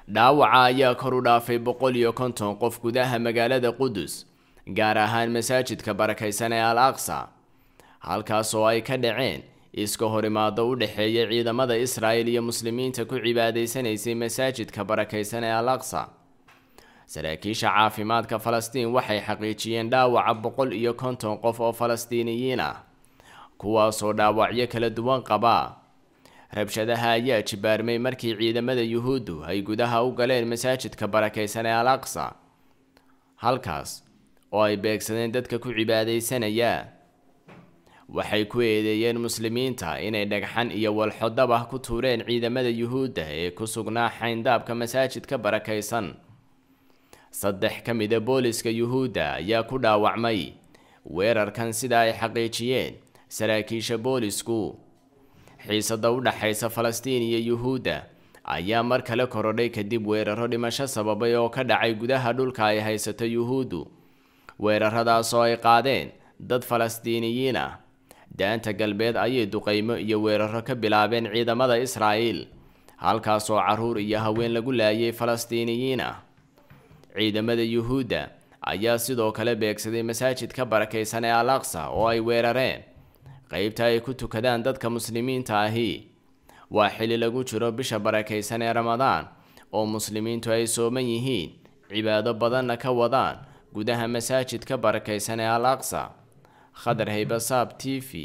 dhaawaca ayaa kor u dhaafay boqol iyo konton qof gudaha magaalada qudus gaar ahaan masaajidka barakaysan ee al aqsa halkaas oo ay ka dhaceen iska horimaado u dhexeeya ciidamada israa'il iyo muslimiinta ku cibaadaysanaysay masaajidka barakaysan ee al aqsa saraakiisha caafimaadka falastiin waxay xaqiijiyeen dhaawaca boqol iyo konton qof oo falastiiniyiin ah kuwaasoo dhaawacyo kala duwan qaba rabshadaha ayaa jibaarmay markii ciidamada yuhuuddu ay gudaha u galeen masaajidka barakaysan ee al aqsa halkaas oo ay beegsadeen dadka ku cibaadaysanaya waxay ku eedeeyeen muslimiinta inay dhagxan iyo walxo dabah ku tuureen ciidamada yuhuudda ee ku sugnaa xayndaabka masaajidka barakaysan saddex ka mida booliska yuhuudda ayaa ku dhaawacmay weerarkan sida ay xaqiijiyeen saraakiisha boolisku xiisada u dhaxaysa falastiin iyo yuhuudda ayaa mar kale korodhay kadib weeraro dhimasho sababay oo ka dhacay gudaha dhulka ay haysato yuhuuddu weeraradaas oo ay qaadeen dad falastiiniyiin ah daanta galbeed ayay duqaymo iyo weeraro ka bilaabeen ciidamada israa'iil halkaas oo carruur iyo haween lagu laayay falastiiniyiin ah ciidamada yuhuudda ayaa sidoo kale beegsaday masaajidka barakaysan ee al aqsa oo ay weerareen qeybta ay ku tukadaan dadka muslimiinta ahi waa xili lagu jiro bisha barakaysan ee ramadaan oo muslimiintu ay sooman yihiin cibaado badanna ka wadaan gudaha masaajidka barakaysan ee al aqsa khadar haybasaab t v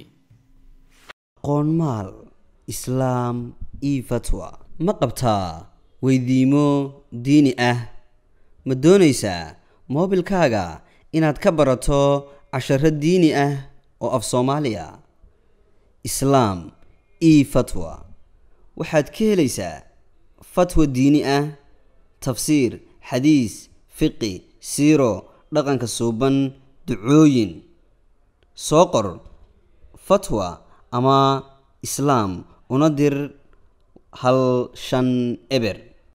qoonmaal islaam io fatwa ma qabtaa weydiimo diini ah ma doonaysaa moobilkaaga inaad ka barato casharo diini ah oo af soomaaliya islaam io fatwa waxaad ka helaysaa fatwa diini ah tafsiir xadiis fiqi siiro dhaqanka suuban ducooyin soo qor fatwa ama islaam una dir hal shan eber